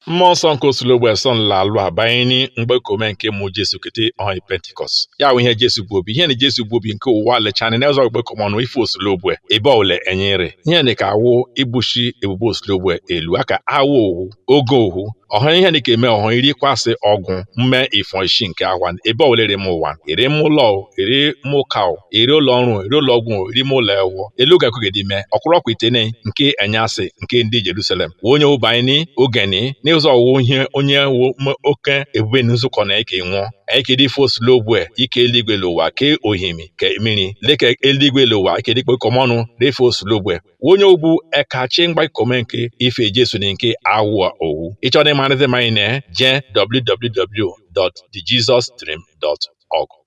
mmụọ nsọ nke osulogbo eso nlalụ abanye mgbekome nke mụ jesu kete ọhị pentikọst ya bụ ihe jesu bụ obi ihe na jesu bụ obi nke ụwa lechana na ụzọ gbekomọnụ ife osulogbo ebe ọwụla enyere ihe na ka awụ ibushi ebubo osulogbo elu aka awụ owu oge owu ọhụ ihe dị ka eme ọhụ iri kwasị ọgwụ mme ifo ishi nke awa ebe ọwụla ere m ụwa ere m ụlọ ere m ụka ere ụlọ ọrụ ere ụlọ ọgwụ ere m ụlọ ewu elu ga-ekwegide ime ọkwụrọkwa itene nke enyasị nke ndị jerusalem onye ụbanyị ogeni n'ụzọ ọwụ ihe onye wu oke ebube nzukọ na eke nwụọ ekedi foslogbe ike eluigwe l'ụwa ke ohimi ke mmiri leke eluigwe l'ụwa ike dịkpe kọmọnụ refe oslogbe onye ogbu ekachi mgbakome nke ife jesu na nke awụ owu ịchọrọ ịmarịzi manyị na je www.thejesusdream.org